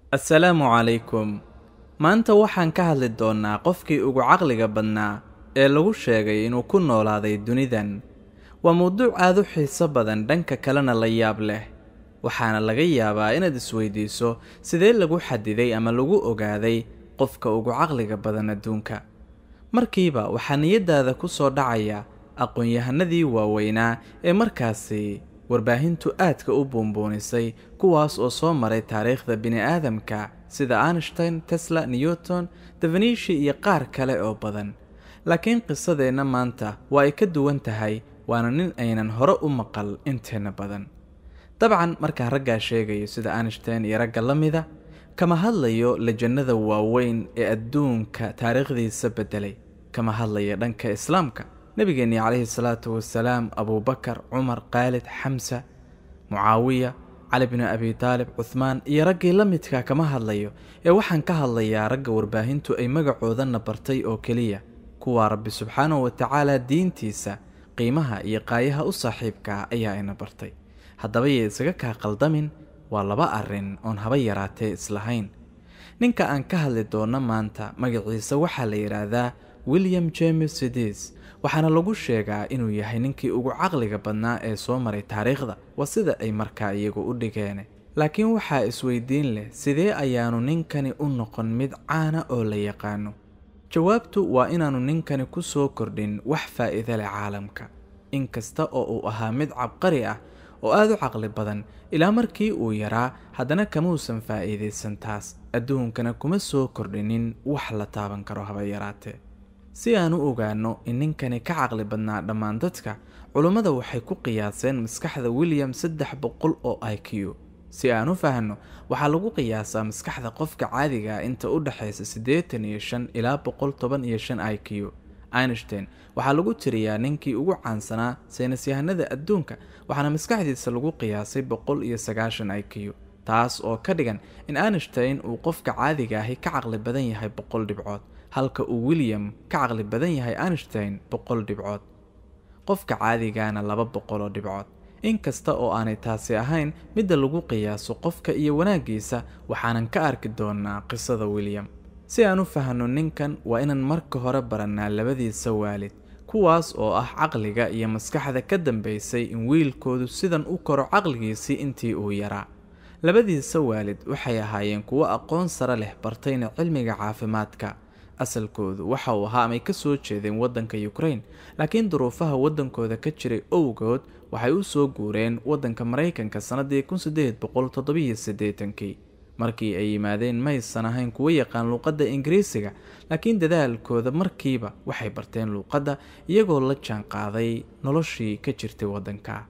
assalaamu calaykum maanta waxaan ka hadli doonnaa qofkii ugu caqliga badnaa ee lagu sheegay inuu ku noolaaday dunidan waa mawduuc aad u xiiso badan dhanka kalena la yaab leh waxaana laga yaabaa inaad isweydiiso sidee lagu xadiday ama lagu ogaaday qofka ugu caqliga badan adduunka markiiba waxaa niyaddaada ku soo dhacaya aqoon-yahanadii waaweynaa ee markaasi warbaahintu aadka u buunbuunisay kuwaas oo soo maray taariikhda bini-aadamka sida einstein tesla newton davenishi iyo qaar kale oo badan laakiin qisadeenna maanta waa ay ka duwan tahay waana nin aynan hore u maqal inteenna badan dabcan markaan raggaa sheegayo sida einstein iyo ragga la mida kama hadlayo lejannada waaweyn ee adduunka taariikhdiisa beddelay kama hadlayo dhanka islaamka nebigeennii calayhi salaatu wasalaam abuubakar cumar khaalid xamsa mucaawiya cali binu abi taalib cuhmaan iyo raggii la midka kama hadlayo ee waxaan ka hadlayaa ragga warbaahintu ay magacoodana bartay oo keliya kuwaa rabbi subxaanahu wa tacaala diintiisa qiimaha iyo qaayaha u saaxiibkaa ayaa ina bartay haddaba yay isaga kaa qaldamin waa laba arrin oon haba yaraatee islahayn ninka aan ka hadli doonno maanta magaciisa waxaa la yidhaahdaa william james sidis waxaana lagu sheegaa inuu yahay ninkii ugu caqliga badnaa ee soo maray taariikhda waa sida ay markaa iyagu u dhigeen laakiin waxaa isweydiin leh sidee ayaanu ninkani u noqon mid caana oo la yaqaano jawaabtu waa inaanu ninkani ku soo kordhin wax faa'iida leh caalamka inkasta oo uu ahaa mid cabqari ah oo aad u caqli badan ilaa markii uu yaraa haddana kamuusan faa'iidaysan taas adduunkana kuma soo kordhinin wax la taaban karo haba yaraatee si aan u ogaanno in ninkani ka caqli badnaa dhammaan dadka culummada waxay ku qiyaaseen maskaxda william saddex boqol oo i q si aan u fahanno waxaa lagu qiyaasaa maskaxda qofka caadiga ah inta u dhexaysa siddeetan iyo shan ilaa boqol toban iyo shan i q einstein waxaa lagu tiriyaa ninkii ugu caansanaa saynisyahanada adduunka waxaana maskaxdiisa lagu qiyaasay boqol iyo sagaashan i q taas oo ka dhigan in einstein uu qofka caadiga ahi ka caqli badan yahay boqol dhibcood halka uu william ka caqli badan yahay einstein boqol dhibcood qofka caadigaana laba boqol oo dhibcood inkasta oo aanay taasi ahayn midda lagu qiyaaso qofka iyo wanaaggiisa waxaanan ka arki doonnaa qisada william si aan u fahanno ninkan waa inaan marka hore barannaa labadiisa waalid kuwaas oo ah caqliga iyo maskaxda ka dambaysay in wiilkoodu sidan u koro caqligiisii intii uu yaraa labadiisa waalid waxay ahaayeen kuwo aqoon sare leh bartayna cilmiga caafimaadka asalkoodu waxa uu ahaa amay ka soo jeedeen waddanka ukrain laakiin duruufaha waddankooda ka jiray owgood waxay u soo guureen waddanka maraykanka sannaddii kun siddeed boqol toddobiyo siddeetankii markii ay yimaadeen maysan ahayn kuwo yaqaan luuqadda ingiriisiga laakiin dadaalkooda markiiba waxay barteen luuqadda iyagoo la jaan qaaday noloshii ka jirtay waddanka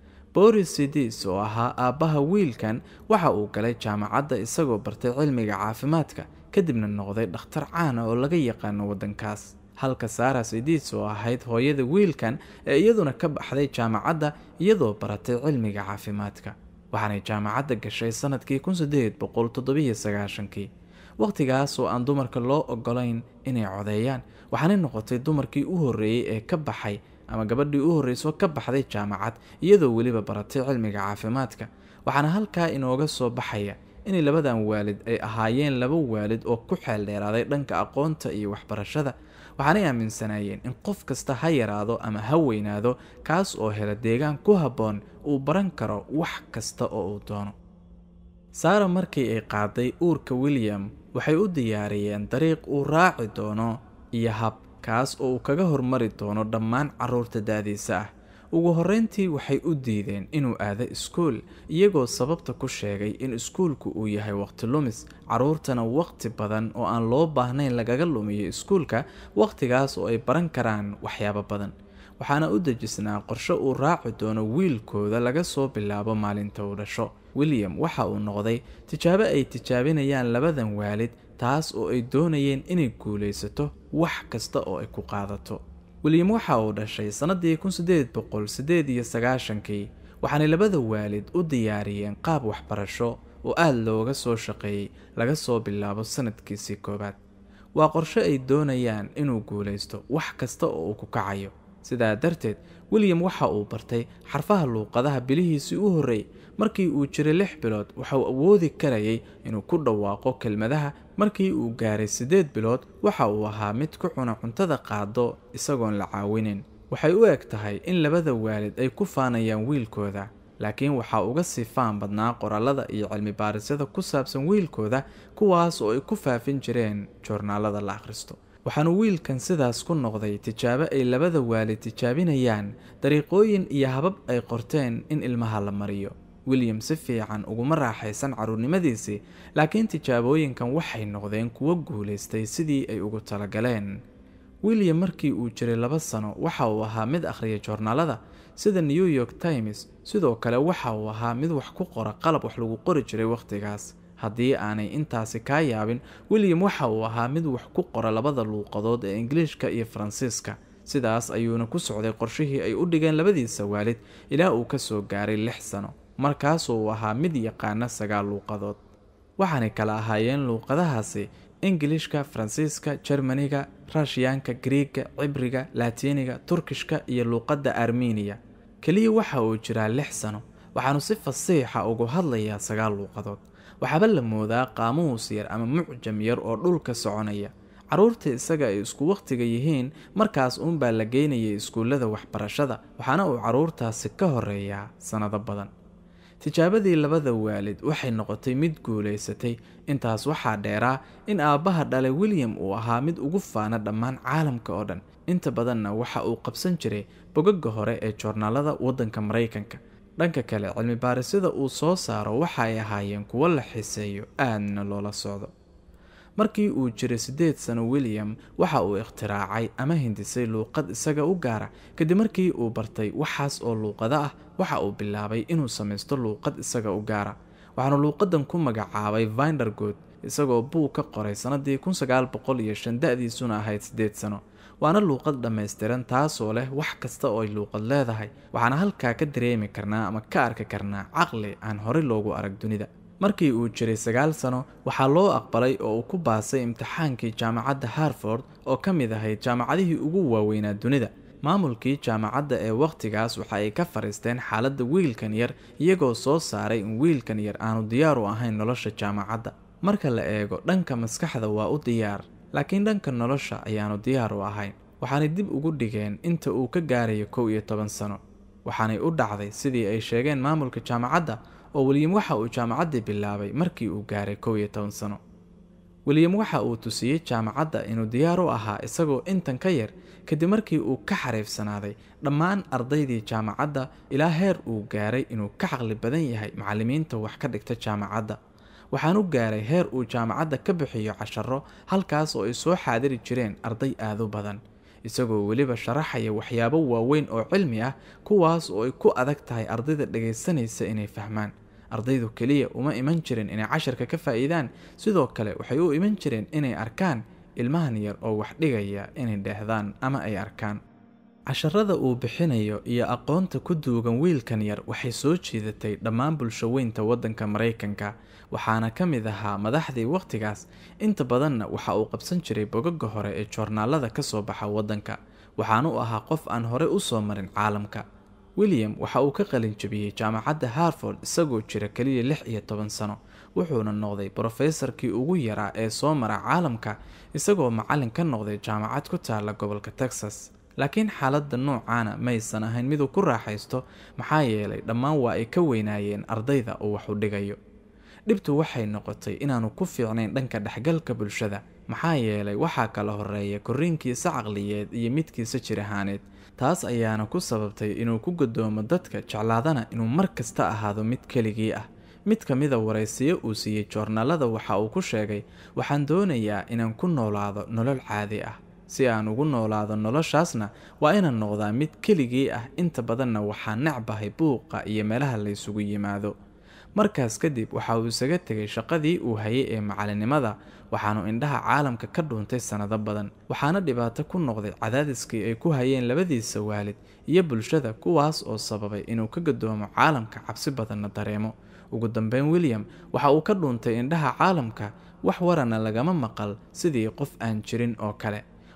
boris sidis oo ahaa aabbaha wiilkan waxa uu galay jaamacadda isagoo bartay cilmiga caafimaadka kadibna noqday dhakhtar caana oo laga yaqaano waddankaas halka sara sidis oo ahayd hooyada wiilkan ee iyaduna ka baxday jaamacadda iyadoo baratay cilmiga caafimaadka waxaanay jaamacadda gashay sanadkii kun siddeed boqol toddobiyo sagaashankii wakhtigaas oo aan dumarka loo ogolayn inay codeeyaan waxaanay noqotay dumarkii u horreeyey ee ka baxay ama gabadhii u horreysoo ka baxday jaamacad iyadoo weliba baratay cilmiga caafimaadka waxaana halkaa inooga soo baxaya inay labadan waalid ay ahaayeen laba waalid oo ku xeel dheeraaday dhanka aqoonta iyo waxbarashada waxaanay aaminsanaayeen in qof kasta ha yaraado ama ha weynaado kaas oo hela deegaan ku habboon uu baran karo wax kasta oo uu doono saara markii ay qaaday uurka william waxay u diyaariyeen dariiq uu raaci doono iyo hab kaas oo uu kaga hormari doono dhammaan carruurta da-diisa ah ugu horreyntii waxay u diideen inuu aado iskuul iyagoo sababta ku sheegay in iskuulku uu yahay waqti lumis carruurtana waqti badan oo aan loo baahnayn lagaga lumiyo iskuulka wakhtigaas oo ay baran karaan waxyaabo badan waxaana u dejisnaa qorshe uu raaci doono wiilkooda laga soo bilaabo maalinta uu dhasho william waxa uu noqday tijaabo ay tijaabinayaan labadan waalid taas oo ay doonayeen inay guulaysato wax kasta oo ay ku qaadato william waxa uu dhashay sannaddii kun siddeed boqol siddeed iyo sagaashankii waxaanay labada waalid u diyaariyeen qaab waxbarasho oo aada looga soo shaqeeyey laga soo bilaabo sanadkiisii koowaad waa qorshe ay doonayaan inuu guulaysto wax kasta oo uu ku kacayo sidaa darteed william waxa uu bartay xarfaha luuqadaha bilihiisii u horreeyey markii uu jiray lix bilood waxauu awoodi karayay inuu ku dhawaaqo kelmadaha markii uu gaaray siddeed bilood waxa uu ahaa mid ku cuna cuntada qaado isagoon la caawinin waxay u eg tahay in labada waalid ay ku faanayaan wiilkooda laakiin waxaa uga sii faan badnaa qoraalada iyo cilmi baarisyada ku saabsan wiilkooda kuwaas oo ay ku faafin jireen joornaalada la akhristo waxaanu wiilkan sidaas ku noqday tijaabo ay labada waalid tijaabinayaan dariiqooyin iyo habab ay qorteen in ilmaha la mariyo william si fiican uguma raaxaysan carruurnimadiisii laakiin tijaabooyinkan waxay noqdeen kuwo guulaystay sidii ay ugu talagaleen william markii uu jiray laba sano waxa uu ahaa mid akhriya joornaalada sida new york times sidoo kale waxa uu ahaa mid wax ku qora qalab wax lagu qori jiray wakhtigaas haddii aanay intaasi kaa yaabin william waxa uu ahaa mid wax ku qora labada luuqadood ee ingiliishka iyo faransiiska sidaas ayuuna ku socday qorshihii ay u dhigeen labadiisa waalid ilaa uu ka soo gaaray lix sano markaasuu uu ahaa mid yaqaana sagaal luuqadood waxaanay kala ahaayeen luuqadahaasi ingilishka faransiiska jermaniga rashiyaanka griiga cibriga laatiiniga turkishka iyo luuqadda armeniya keliya waxa uu jiraa lix sano waxaanu si fasiixa ugu hadlayaa sagaal luuqadood waxaaba la moodaa qaamuus yar ama mucjam yar oo dhulka soconaya carruurta isaga ay isku wakhtiga yihiin markaas uunbaa la geynayay iskuullada waxbarashada waxaana uu carruurtaasi ka horeeyaa sannado badan tijaabadii labada waalid waxay noqotay mid guulaysatay intaas waxaa dheeraa in aabbaha dhalay william uu ahaa mid ugu faana dhammaan caalamka oo dhan inta badanna waxa uu qabsan jiray bogagga hore ee joornaalada waddanka maraykanka dhanka kale cilmi baarisyada uu soo saaro waxa ay ahaayeen kuwo la xiseeyo aadna loola socdo markii uu jiray siddeed sano william waxa uu ikhtiraacay ama hindisay luuqad isaga u gaara kadib markii uu bartay waxaas oo luuqado ah waxa uu bilaabay inuu samaysto luuqad isaga u gaara waxaanu luuqadan ku magacaabay vindergood isagoo buug ka qoray sannadii kun sagaal boqol iyo shan da-diisuna ahayd siddeed sano waana luuqad dhammaystiran taasoo leh wax kasta oo ay luuqad leedahay waxaana halkaa ka dareemi karnaa ama ka arki karnaa caqli aan horey loogu arag dunida markii uu jiray sagaal sano waxaa loo aqbalay oo uu ku baasay imtixaankii jaamacadda harford oo ka mid ahayd jaamacadihii ugu waaweynaa dunida maamulkii jaamacadda ee wakhtigaas waxa ay ka fadhiisteen xaaladda wiilkan yar iyagoo soo saaray in wiilkan yar aanu diyaar u ahayn nolosha jaamacadda marka la eego dhanka maskaxda waa u diyaar laakiin dhanka nolosha ayaanu diyaar u ahayn waxaanay dib ugu dhigeen inta uu ka gaarayo kow iyo toban sano waxaanay u dhacday sidii ay sheegeen maamulka jaamacadda oo william waxa uu jaamacaddii bilaabay markii uu gaaray kow iyo toban sano william waxa uu tusiyey jaamacadda inuu diyaar u ahaa isagoo intan ka yar kadib markii uu ka xariifsanaaday dhammaan ardaydii jaamacadda ilaa heer uu gaaray inuu ka caqli badan yahay macallimiinta wax ka dhigta jaamacadda waxaanu gaaray heer uu jaamacadda ka bixiyo casharo halkaas oo ay soo xaadiri jireen arday aadu badan isagoo weliba sharaxaya waxyaabo waaweyn oo cilmi ah kuwaas oo ay ku adag tahay ardayda dhagaysanaysa inay fahmaan ardaydu keliya uma iman jirin inay casharka ka faa'iidaan sidoo kale waxay u iman jireen inay arkaan ilmahan yar oo wax dhigaya inay dheehdaan ama ay arkaan casharada uu bixinayo iyo aqoonta ku duugan wiilkan yar waxay soo jiidatay dhammaan bulshaweynta waddanka maraykanka waxaana ka mid ahaa madaxdii wakhtigaas inta badanna waxa uu qabsan jiray bogaga hore ee joornaalada ka soo baxa waddanka waxaana u ahaa qof aan hore u soo marin caalamka william waxa uu ka qalin jabiyey jaamacadda harford isagoo jira keliya lix iyo toban sano wuxuuna noqday brofesorkii ugu yaraa ee soo mara caalamka isagoo macallin ka noqday jaamacad ku taalla gobolka texas laakiin xaaladda noocaana maysan ahayn miduu ku raaxaysto maxaa yeelay dhammaan waa ay ka weynaayeen ardayda uu wax u dhigayo dhibtu waxay noqotay inaanu ku fiicnayn dhanka dhexgalka bulshada maxaa yeelay waxaa kala horeeya korriinkiisa caqliyeed iyo midkiisa jir ahaaneed taas ayaana ku sababtay inuu ku godoomo dadka jeclaadana inuu mar kasta ahaado mid keligii ah mid ka mida waraysiyo uu siiyey joornaalada waxa uu ku sheegay waxaan doonayaa inaan ku noolaado nolol caadi ah si aan ugu noolaado noloshaasna waa inaan noqdaa mid keligii ah inta badanna waxaa necbahay buuqa iyo meelaha la ysugu yimaado markaas kadib waxa uu isaga tegay shaqadii uu hayay ee macalinimada waxaanu indhaha caalamka ka dhuuntay sannado badan waxaana dhibaato ku noqday cadaadiskii ay ku hayeen labadiisa waalid iyo bulshada kuwaas oo sababay inuu ka gadoomo caalamka cabsi badanna dareemo ugu dambeyn william waxa uu ka dhuuntay indhaha caalamka wax warana lagama maqal sidii qof aan jirin oo kale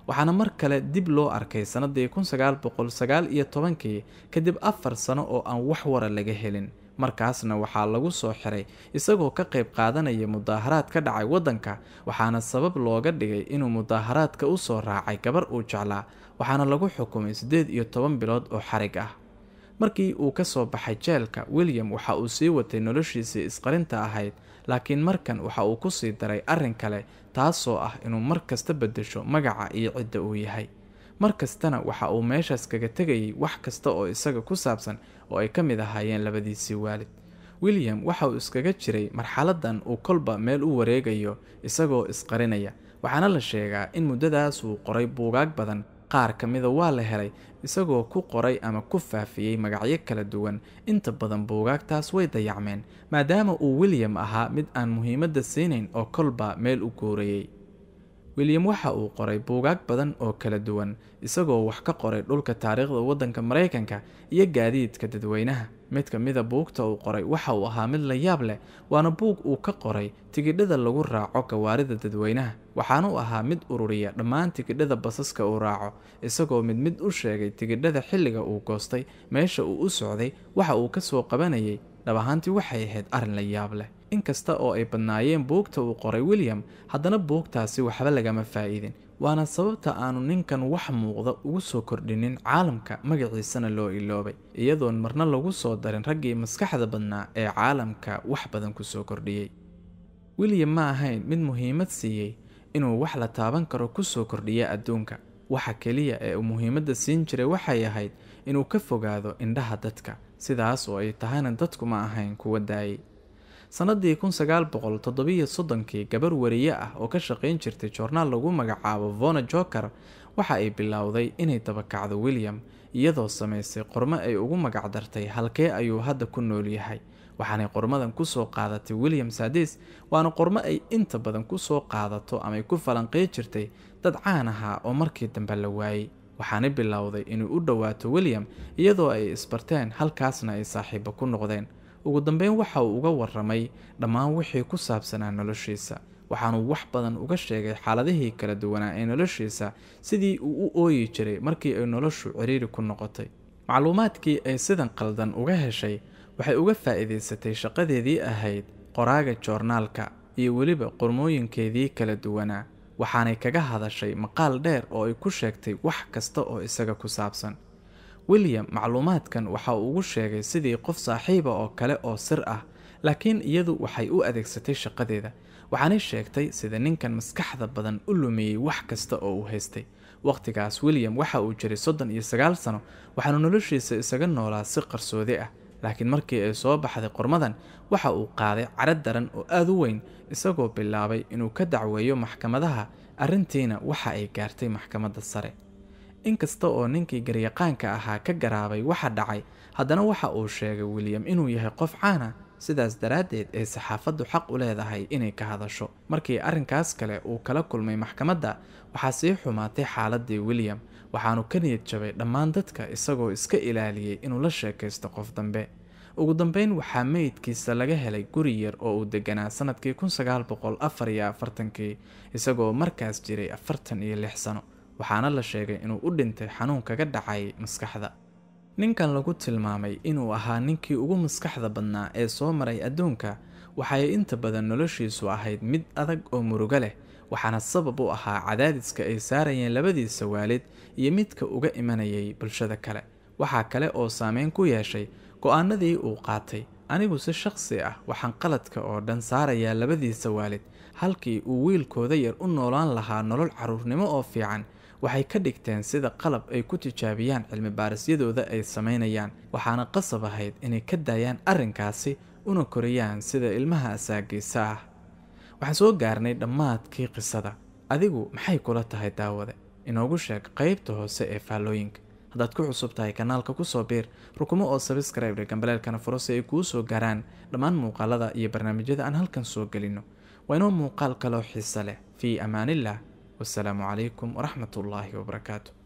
waxaana mar kale dib loo arkay sannadii kun sagaal boqol sagaal iyo tobankii kadib afar sano oo aan wax wara laga helin markaasna waxaa lagu soo xiray isagoo ka qayb qaadanaya mudaaharaad ka dhacay waddanka waxaana sabab looga dhigay inuu mudaaharaadka u soo raacay gabar uu jeclaa waxaana lagu xukumay siddeed iyo toban bilood oo xarig ah markii uu ka soo baxay jeelka william waxa uu sii watay noloshiisii isqarinta ahayd laakiin markan waxa uu ku sii daray arrin kale taasoo ah inuu mar kasta beddesho magaca iyo cidda uu yahay mar kastana waxa uu meeshaas kaga tegayay wax kasta oo isaga ku saabsan oo ay ka mid ahaayeen labadiisii waalid william waxa uu iskaga jiray marxaladan uu kolba meel u wareegayo isagoo isqarinaya waxaana la sheegaa in muddadaas uu qoray buugaag badan qaar ka mida waa la helay isagoo ku qoray ama ku faafiyey magacyo kala duwan inta badan buugaagtaas way dayacmeen maadaama uu william ahaa mid aan muhiimadda siinayn oo kolba meel u guurayay william waxa uu qoray buugaag badan oo kala duwan isagoo wax ka qoray dhulka taariikhda waddanka maraykanka iyo gaadiidka dadweynaha mid ka mida buugta uu qoray waxa uu ahaa mid la yaab leh waana buug uu ka qoray tigidhada lagu raaco gawaarida dadweynaha waxaana u ahaa mid ururiya dhammaan tigidhada basaska uu raaco isagoo mid mid u sheegay tigidhada xilliga uu goostay meesha uu u socday waxa uu ka soo qabanayay dhab ahaantii waxay ahayd arrin la yaab leh inkasta oo ay badnaayeen buugta uu qoray william haddana buugtaasi waxba lagama faa'iidin waana sababta aanu ninkan wax muuqda ugu soo kordhinin caalamka magaciisana loo iloobay iyadoon marna lagu soo darin raggii maskaxda badnaa ee caalamka wax badan ku soo kordhiyey william ma ahayn mid muhiimad siiyey inuu wax la taaban karo ku soo kordhiya adduunka waxa keliya ee uu muhiimadda siin jiray waxay ahayd inuu ka fogaado indhaha dadka sidaas oo ay tahayna dadku ma ahayn kuwa daayay sannadii kun sagaal boqol toddobiyo soddonkii gabar wariye ah oo ka shaqayn jirtay joornaal lagu magacaabo vona joker waxa ay bilowday inay dabakacdo william iyadoo samaysay qormo ay ugu magacdartay halkee ayuu hadda ku nool yahay waxaanay qormadan kusoo qaadatay william sadis waana qormo ay inta badan kusoo qaadato amay ku falanqey jirtay dad caan ahaa oo markii dambe la waayey waxaanay bilowday inay u dhowaato william iyadoo ay isbarteen halkaasna ay saaxiibo ku noqdeen ugu dambeyn waxa uu uga waramay dhammaan wixii ku saabsanaa noloshiisa waxaanuu wax badan uga sheegay xaaladihii kala duwanaa ee noloshiisa sidii uu u ooyi jiray markii ay noloshu ciriiri ku noqotay macluumaadkii ay sidan qaldan uga heshay waxay uga faa'iidaysatay shaqadeedii ahayd qoraaga joornaalka iyo weliba qormooyinkeedii kala duwanaa waxaanay kaga hadashay maqaal dheer oo ay ku sheegtay wax kasta oo isaga ku saabsan william macluumaadkan waxa uu ugu sheegay sidii qof saaxiiba oo kale oo sir ah laakiin iyadu waxay u adeegsatay shaqadeeda waxaanay sheegtay sida ninkan maskaxda badan u lumiyey wax kasta oo uu haystay wakhtigaas william waxa uu jiray soddon iyo sagaal sano waxaanu noloshiisa isaga noolaa si qarsoodi ah laakiin markii ay soo baxday qormadan waxa uu qaaday cadro daran oo aada u weyn isagoo bilaabay inuu ka dacweeyo maxkamadaha arrintiina waxa ay gaartay maxkamadda sare inkasta oo ninkii garyaqaanka ahaa ka garaabay waxa dhacay haddana waxa uu sheegay william inuu yahay qof caana sidaas daraaddeed ay saxaafaddu xaq u leedahay inay ka hadasho markii arrinkaas kale uu kala kulmay maxkamadda waxaa sii xumaatay xaaladii william waxaanu ka niyad jabay dhammaan dadka isagoo iska ilaaliyey inuu la sheekaysto qof dambe ugu dambeyn waxaa meydkiisa laga helay guri yar oo uu deganaa sanadkii kun sagaal boqol afar iyo afartankii isagoo markaas jiray afartan iyo lix sano waxaana la sheegay inuu u dhintay xanuun kaga dhacay maskaxda ninkan lagu tilmaamay inuu ahaa ninkii ugu maskaxda badnaa ee soo maray adduunka waxay inta badan noloshiisu ahayd mid adag oo murugo leh waxaana sabab u ahaa cadaadiska ay saarayeen labadiisa waalid iyo midka uga imanayay bulshada kale waxaa kale oo saameyn ku yeeshay go-aanadii uu qaatay anigu si shaqsi ah waxaan qaladka oo dhan saarayaa labadiisa waalid halkii uu wiilkooda yar u noolaan lahaa nolol caruurnimo oo fiican waxay ka dhigteen sida qalab ay ku tijaabiyaan cilmi baarisyadooda ay samaynayaan waxaana qasab ahayd inay ka daayaan arrinkaasi una koriyaan sida ilmaha asaagiisa ah waxaan soo gaarnay dhammaadkii qisada adigu maxay kula tahay daawade inoogu sheeg qaybta hoose ee faallooyinka haddaad ku cusub tahay kanaalka kusoo biir rukumo oo sabskribedhe gambaleelkana furo si ay kuu soo gaaraan dhammaan muuqaalada iyo barnaamijyada aan halkan soo gelino waa inoo muuqaal kaloo xiise leh fii amaaniillah wasalaamu calaykum waraxmat ullaahi wabarakaatu